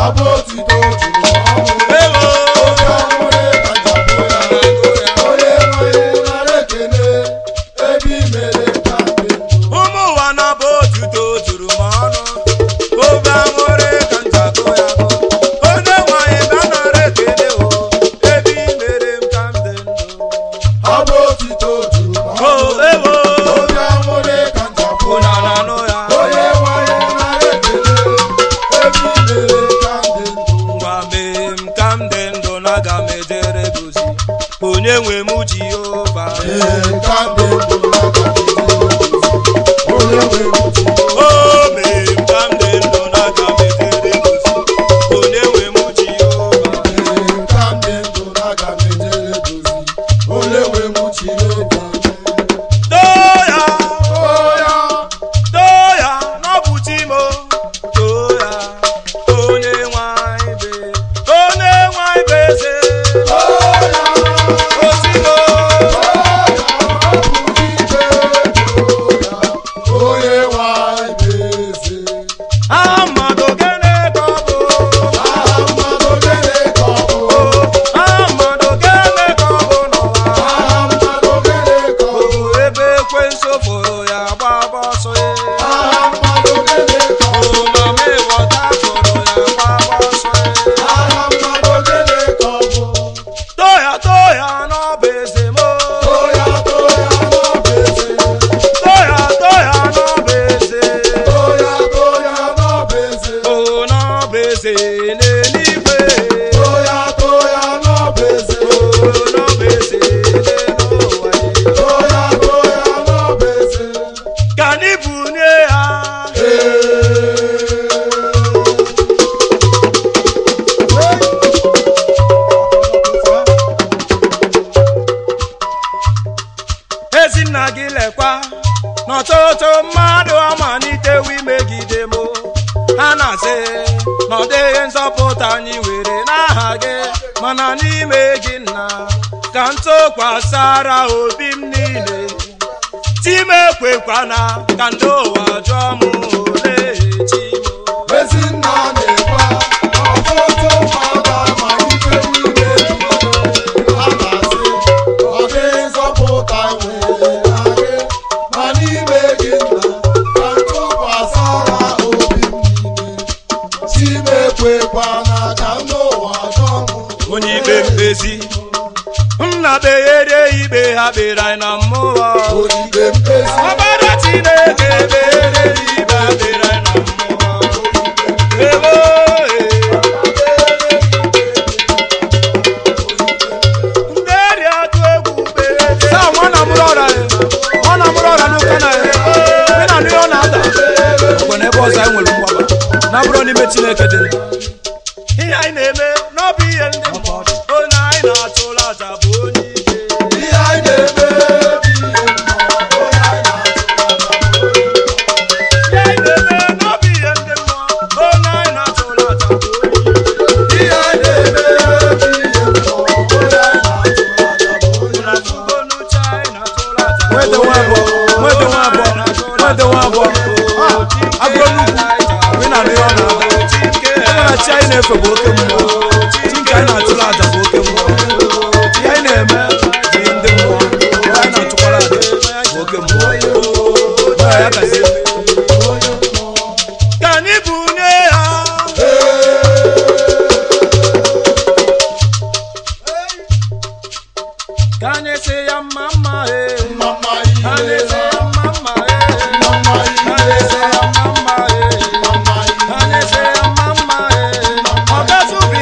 abụ otito juru ọnụ ewo oke ọhụrụ kacha bụ ya onye nwere nara ekele ebe i mere ka dị ndụ ụmụ ụwa na-abụ otuto juru m ọnụ obe aṅụrị ka njakụ ya bụ onye nwanyị bịa nara ekele o ebe i mere m ka m dị ndụ abụ otito juru o ọnụ ewo oke ọhụrụ kacha bụ ụna ya na anụ ya onye nwere nara ekele ebe i mere ka dị ndụ ngwa mee m ka m dị ndụ na aga m ejere gozi onye nwe m jehova ee ka dị ndụ na ka dị ndụ onye nwe m ji o mee m ka m dị ndụ na aga m ejere gozi onye nwe m jehova ee ka dị ndụ na aga m ejere dozi onye nwe m chiri ebe too ya oya too ya n'ọbụ chimo too ya onye nwanyị be onye nwanyị be eze oya ozimo onye nwanyị bụ eze aha mmadụ gịnị ka ọ bụ aha mmadụ gịnị ka ọ bụ aha mmadụ gịnị ka ọ bụ n'ụwa aha mmadụ gịnị ka ọ bụ bụ ebe ekwensu fụrụ ya gbaba ọsọ ya aha mmadụ gịnị ka ọ bụ o mama ịghọta fụrụ ya gbaba ọsọ ya aha mmadụ gịnị ka ọ bụ too ya too ya n'ọbụ eze m oya toya n'ọbụ eze too ya too ya n'ọbụ eze toya toya n'ọbụ eze o n'ọbụ eze n'eluigwe toya toya n'ọbụ eze o n'ọbụ eze n'ụwa ya toya toya n'ọbụ eze ka anyị bunye ya ezinna gị lekwa n'ọtụtụ mmadụ amalitewo imegide m ha na-asị na ọ dịghị nzọpụta anyị were n'aha gị mana n'ime gị nna ka m tụkwasara obi m niile tim ekwekwana ka ndị ụwa jụọ m ole chi m Ezinna na-ekwe ọtụtụ mmadụ amalite n'ime ha na-asị ọ dịghị nzọpụta nwere na gị ma n'ime gị nna ka ntụkwasara obi m niile chimekwekwana ka m n'ụwa chọọ m onye ikpe mkpezi nna beghere ikpe ha kpere anyị na mmụọ odibe mkpezi ọbara chineke beghere ikpe ha kpere anyị na mmụọ ewo ndị eri atụ egwu beghere Saa nwa na mụrụ ọra ya ọ na mụrụ ọra n'ụka na ya ị na anụ ihe ọ na-ada ọgwa na ebe ọzọ anyị nwere mgbaba na bụrụ n'ime Chineke dị ndụ ihe anyị na-eme n'ọbụ ihe ndị mmụọ onye anyị na-atụrụ aja bụ onye ike ihe anyị na-eme bụ ihe mmụọ onye anyị na-atụ ihe anyị na-eme n'ọbụ ihe ndị mmụọ onye anyị na-atụrụ aja bụ onye ike ihe anyị na-eme bụ ihe mmụọ onye anyị na-atụ aja bụ onye na tugo n'uche anyị na-atụrụ aja nwete nwa abụọ nwete nwa abụọ nwete nwa abụọ Ah, agụọ nnukwu ị na anụ ihe ọ na-ada ebe na chi anyị na-efe bụ oke mmụọ chi nke anyị na-achụrụ aja bụ oke mmụọ ihe anyị na-eme bụ ihe ndị mmụọ ihe anyị na-achụkwara aja bụ oke mmụọ Ọ ya gazie ka anyị bunye ya ka anyị sị ya mma mma e mama ka anyị ihe sị ya mma mma e mama ka anyị ihe sị ya mma mma e mama ka anyị sị ya mma mma e ọ gazubi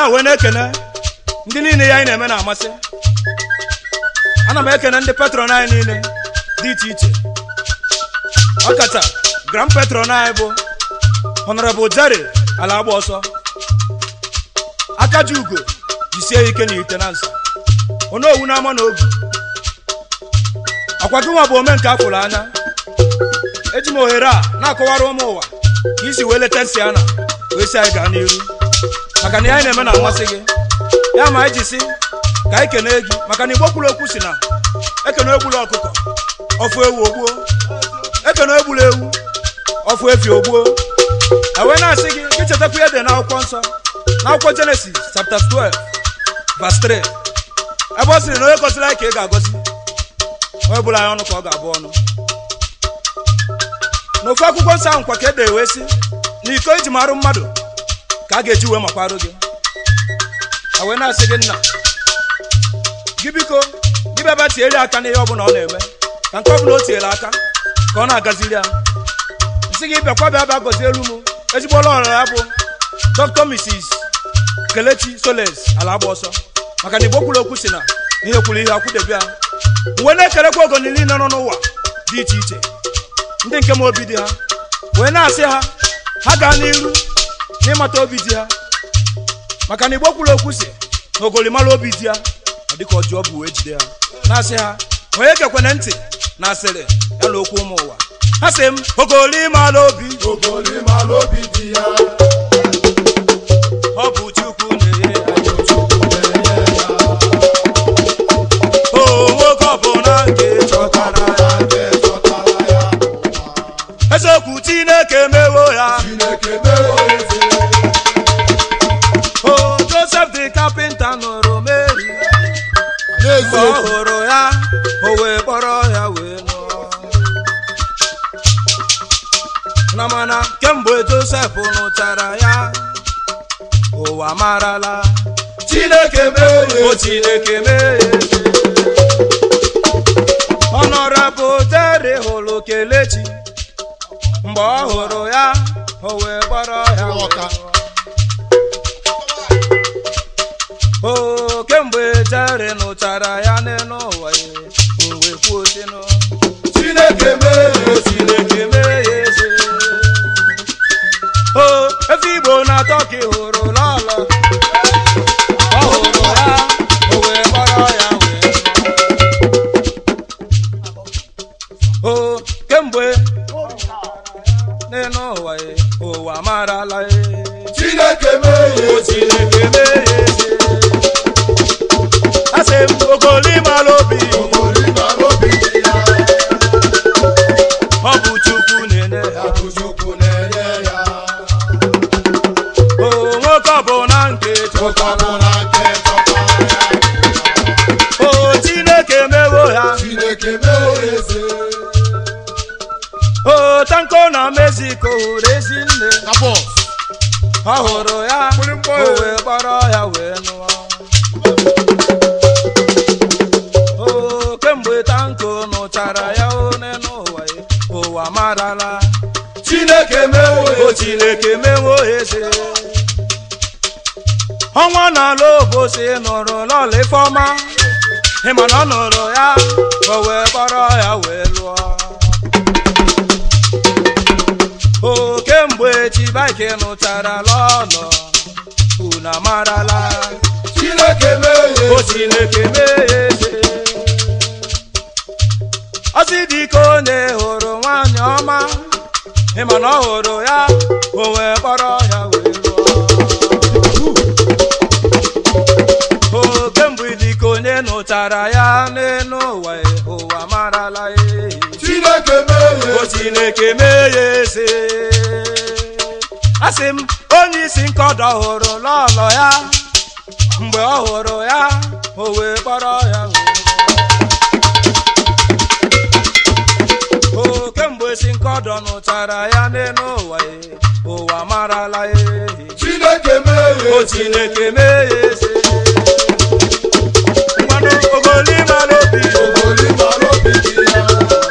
wee na-ekene ndị niile ya anyị na-eme na-amasị ana m ekene ndị patron anyị niile dị iche iche ọkacha grand patron anyị bụ honorable jerry ala agba ọsọ aka ji ugo jisie ike na ite na nsa onowu n'ama na ogu akwa gị nwa bụ omenka afụrụ anya eji m ohere a na-akọwara ụmụ ụwa ka isi wee leta nsị ana wee si anyị gaa n'iru maka na ihe anyị na-eme na-amasị gị ya ma anyị ji si ka anyị kene gị maka na igbo kwuru okwu si na ekene egbula ọkụkọ ọfụ ewu ogbuo ekene egbula ewu ọfụ efi ogbuo ewee na-asị gị gị chetakwa ihe dị n'akwụkwọ nsọ n'akwụkwọ jenesis chapter 12 verse 3 ebe ọ sịrị na onye gọziri anyị ka ị ga-agọzi onye bụla anyị ọnụ ka ọ ga-abụ ọnụ n'ofu akwụkwọ nsọ ahụ nkwa ka ede wee sị na iko iji marụ mmadụ ka a ga-eji wee makwarụ gị a wee na-asị gị nna gị biko gị bịa bịa tiere aka n'ihe ọbụla ọ na-eme ka nke ọbụla o tiere aka ka ọ na-agaziri ya nsị gị bịakwa bịa bịa gọzie elu m ezigbo ọrụ ọrụ ya bụ dr mrs kelechi soles ala agba ọsọ maka na igbo kwuru okwu si na ihe kwuru ihe akwụdebe ya mgbe na-ekerekwa ogoni niile nọ n'ụwa dị iche iche ndị nke m obi dị ha wee na-asị ha ha gaa n'iru n'ịmata obi dị ha maka na igbo kwuru okwu si na ogolimara obi dị ha ọ dịka ọjọọ bụ wee jide ha na-asị ha onye gekwene ntị na asịrị ya na okwu ụmụ ụwa ha sị m ogolimara obi Ogolimara obi dị ya. ọ bụ chukwu na-enye ya o nwoke ọbụla nke chọtara ya Ndị chọtara ya n'ụwa. eziokwu chineke mewo ya Chineke mewo eze. o josef dị kapịnta nụrụ meri mgbe ọ N'eziokwu. hụrụ ya o wee kpọrọ ya wee nụọ na mana kemgbe josef nụchara ya ụwa marala Chineke mewo o eze. chineke mee ọnọrọbụ dere hụrụ kelechi mgbe ọ hụrụ ya o wee kpọrọ ya wee Ọka. o kemgbe jere nụchara ya n'elu ụwa ya o wee kwuo sinu Chineke mewo eze. chineke mee ya eze o efe igbo na tọki hụrụ lọlọ ọ hụrụ ya o wee kpọrọ ya wee nụọ. o kemgbe n'elu ụwa ya ụwa marala ya Chineke mewo o eze. chineke mee ya eze asị m ogolimara obi Ogolimara obi dị ya. ọ bụ chukwu na-enye ya Ọ bụ Chukwu na-enye ya. o nwoke ọbụla nke chọtara Chọtara nke chọtara ya n'ụwa. o chineke mewo ya Chineke mewo eze. o tanko na mexico hụrụ ezi nne Na bọs. ọ hụrụ ya Mgbịrịgba o ya. wee kpọrọ ya wee nụọ o kemgbe tanko nụchara ya one n'ụwa ya, ụwa marala Chineke mewo o eze. chineke mewo eze ọnwa n'ala obosi nụrụ lọla ifeọma ịma na ọ nụrụ ya o wee kpọrọ ya wee lụọ o kemgbe chibaike nụchara lọlọ unu amarala Chineke mewo o eze. chineke mee ya eze ọsị dịka onye hụrụ nwanyị ọma ịma na ọ hụrụ ya o wee kpọrọ ya wee lụọ o kemgbe dịka onye nụchara ya n'elu ụwa ụwa marala ya Chineke mewo o eze. chineke mee ya eze asị m onye isi nkọdọ hụrụ lọlọ ya mgbe ọ hụrụ ya o wee kpọrọ ya wee lụọ. o kemgbe si nkọdọ nụchara ya n'elu ụwa ya, ụwa marala ya Chineke mewo o eze. chineke mee ya eze mmanụ ogolimara obi Ogolimara obi dị ya.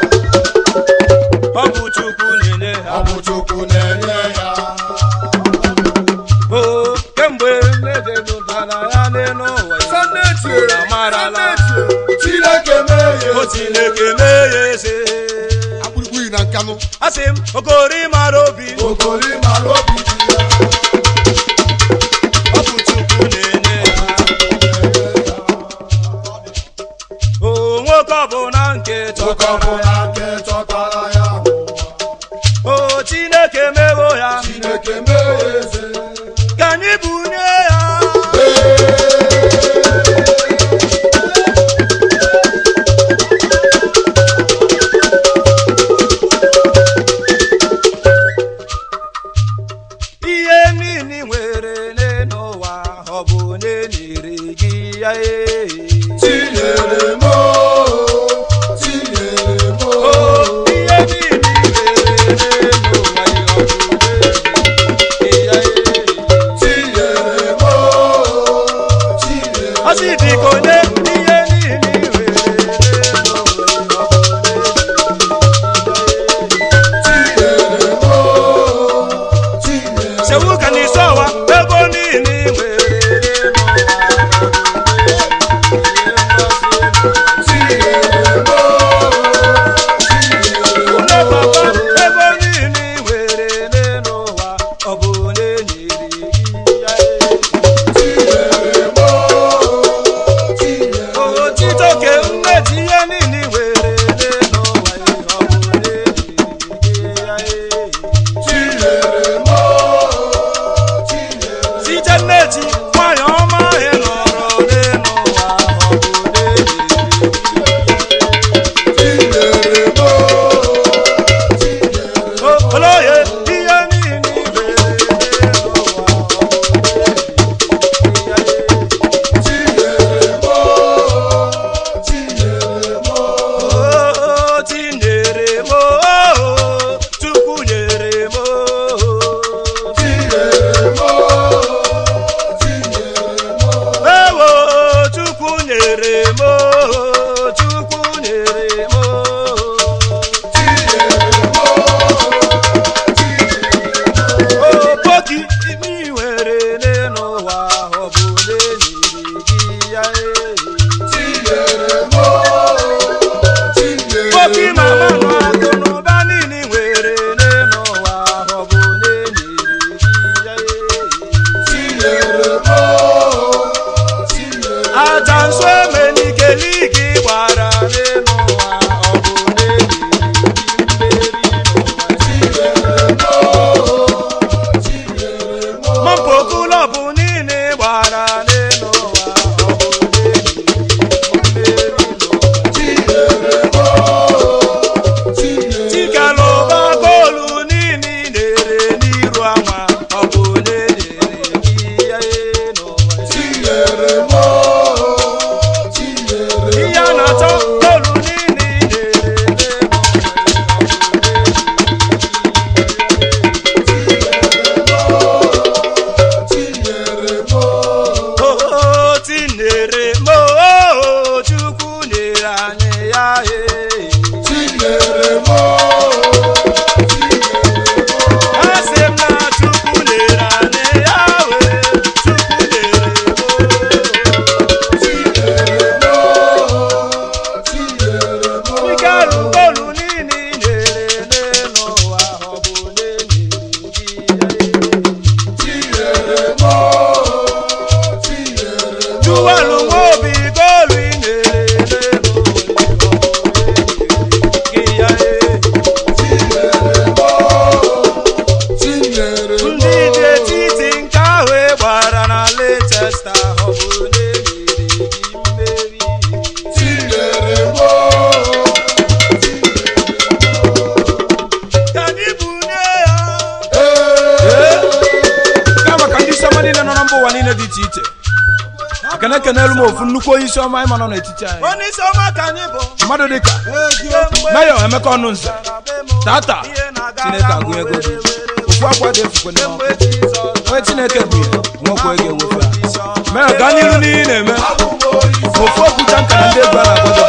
ọ bụ chukwu na-enye ha Ọ bụ Chukwu na-enye ya. o kemgbe na-ejedo na gbarala Chineke mee o Chineke mee ya eze akpụrụkpụ yi na nkanụ asị m okori mara obi okori mara obi dị ya ọ bụ Chukwu na-enye ya o nwoke ọbụla nke chọtara Chọkọbụ ya na nke chọtara ya n'ụwa. o Chineke mewo ya Chineke mee ya eze ka anyị bunye ya ihe niile nwere n'ụwa ọ bụ onye nyere gị ya ee Chinyere m o, chinyere m o. o ihe niile nwere n'ụwa ya ọ bụ onye nyere gị ya ee Chinyere m o, chinyere m ọ sị dị ka onye ihe niile nwere n'ụwa ya ọ bụ onye nyere gị ya ee Chinyere m o, chinyere m o. sewu ka n'isi ọwa ego niile ị nwere Chinyere m o, chinyere m o. Nne papa ego niile ị nwere n'ụwa ọ bụ onye nyere gị ya Chinyere m o, chinyere m o. otito ke mmeji ihe niile ị nwere n'ụwa ọ bụ onye nyere gị ya Chinyere m o, chinyere m o. site mmeji nwanyị ọma ị nọrọ n'ụwa ọ bụ onye nyere gị Chinyere m o, chinyere m o. Oloye ihe niile ị nwere n'ụwa ọ bụ onye nyere gị ya Chinyere m o, chinyere m o. o tinyere m o Chukwu nyere m o Chinyere m o, chinyere m o. ewo Chukwu nyere m o Chukwu nyere m o Chinyere m o, chinyere m o. opoki imi nwere n'ụwa ọ bụ onye nyere gị ya ee. Chinyere m o, chinyere Poki m o. mama nọ akụ n'ụba niile nwere n'ụwa ọ bụ onye nyere gị ya ee. Chinyere m o, chinyere m o. aja nsọ emenikeli gị gbara n'ụwa ọ bụ onye nyere gị mmeri n'ụwa Chinyere m o, chinyere m o. mọmpụ klọbụ niile gbara n'ụwa ọ bụ onye nyere gị mmeri n'ụwa Chinyere m o, chinyere m o. tikalụba goolu niile na-ere n'iru anwa ọ bụ onye nyere gị ya ee n'ụwa Chinyere m o, chinyere m o. ihe a na-achọ goolu niile na-ere Chinyere m o, o tinyere m o chukwu nyere anyị ya ee chinyere m o, asị m na chukwu nyere anyị ya wee chukwu nyere m chinyere m o, chinyere m o. ike alụ goolu niile ị nyere n'ụwa ọ bụ onye nyere gị ya ee Chinyere m o, chinyere m o. Juwalu nwobi goolu ị nyere n'ụwa ọ bụ onye nyere gị ya ee Chinyere m o, chinyere m ndị dị o. etiti nke ahụ ị gbara na Leicester ọ bụ onye nyere gị mmeri Chinyere m o, ka anyị bunye ya ee. kama ka ndị isi ọma niile nọ na mba ụwa niile dị iche iche ekene kenelu m ofu nnukwu onye isi ọma ịma nọ n'etiti anyị onye isi ọma ka anyị bụ mmadụ dịka Kemgbe meyọ emeka ọnụ nze gara be m, tata ihe na-aga chineke aga agụ ego gị were were ofu akwa dị efukwe n'ọkụ Kemgbe Jizọs onye chineke bụ ihe nwekwa ego enwefe onye isi ọma meyọ gaa n'iru n'ihe ị na-eme ofu okwucha nka na ndị egwu a na-agbado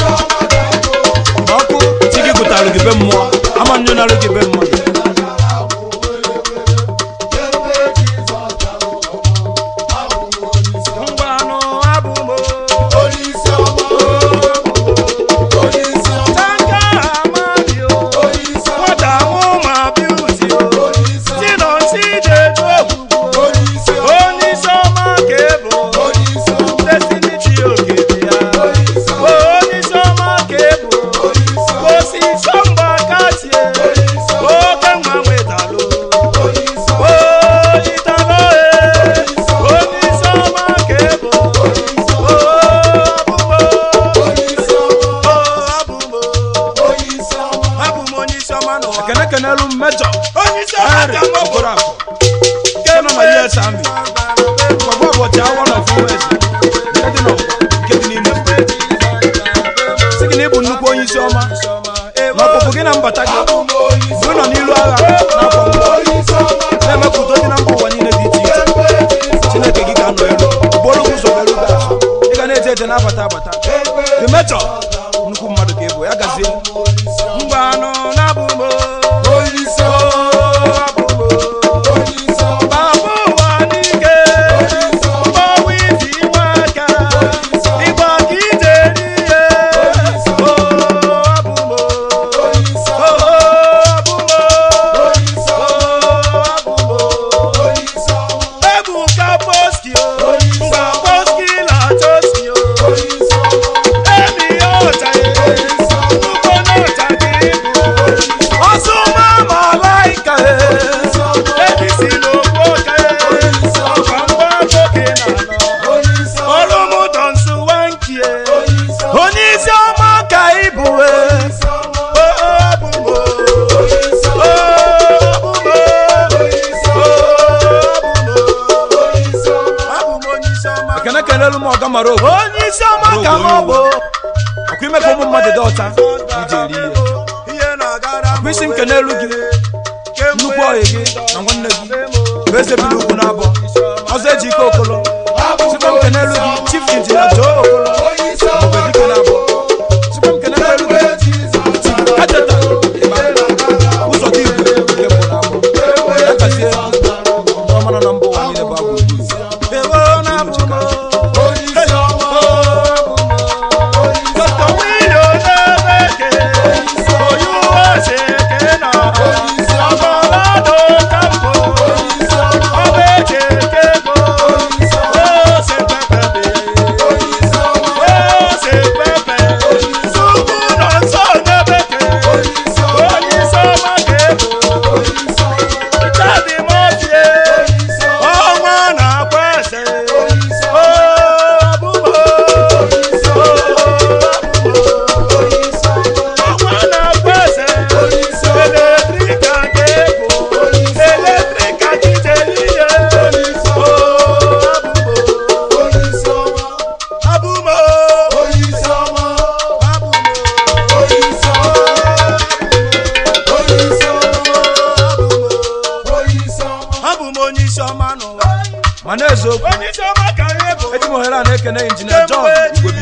n'ọkụ chi gị gụtarụ gị be mmụọ ama nyụnarụ gị be mmadụ ngwanụ abụ m Onye isi mbata gị abụ m onye isi mgbe ị nọ n'ilu agha n'afọ mbụ onye isi ọma na-eme ka udo dị na mba ụwa niile dị iche iche ekwe Jizọs chineke gị ga-anọ elu bụrụ gị ụzọ bịaru gị azụ ị ga na-eje eje na-abata abata ekwe the metro nnukwu mmadụ ka ị bụ ya gazie onye isi ọma ngwanụ na-abụ m onye isi ọma onye isi ọma Baba ụwa n'ike onye isi ọma ọnwụ ibi nwa aka ịgba ka ije n'ihe o abụ m onye isi o ọma abụ m onye isi o ọma abụ m onye isi ọma ebuka poski o ngwa poski na toski o onye isi ọma emi ya ọcha ya nnukwu na ọcha ka ịbụ ọsụma malaika ebisi n'okwu ọka ọkwa mgba oke na anọ onye isi ọma ọlụmụdọ nsu wankie onye isi ọma onye isi ọma ka ị bụ onye isi ọma o abụmo onye isi o ọma abụmo onye isi o ọma abụmo onye isi ọma abụm onye isi ọma ekene kelelu m ọga mara ogo onye isi ọma ka m bụ ọkwa ime ka ụmụ mmadụ dị ọcha ije eri ihe ihe na-agara m ọkwa isi nke n'elu gị nnukwu ọyị gị na nwanne gị bụ eze bi n'ugwu na-abọ ọzọ eji ike okolo abụ m sikwa m nke n'elu gị chief injinia joo okolo onye isi mgbe ọma dike na-abọ sikwa m nke n'elu gị ekwe Jizọs echeta ịgba ụzọ dị igwe nke mbụ na-abọ ya gazie ndị ọma nọ na mba ụwa niile bụ abụ ewo na abụmo onye isi ọma onye isi dọkta wili onebeke onye uwe ose ke na ọgọlọdọ kampo isi ọma ọba eche kego ose pepepe onye isi ọma ose pepe sukwu nọ nso nebeke onye isi ọma onye isi ọma ga-ebo onye isi ọma chadi mọtie onye isi ọma ọnwa na-akwa ese onye isi o ọma abụmo onye isi o ọma abụmo onye isi ọma ọnwa na-akwa ese onye isi ọma eletrika ga-ebo eletrika jidelihe o abụmo onye isi ọma abụmo onye isi ọma abụmo onye isi ọma onye isi ọma onye isi ọma abụ m onye isi ọma n'ụwa ma na-eziokwu onye isi ọma ka anyị bụ eji m ohere a na-ekene injinia john igwe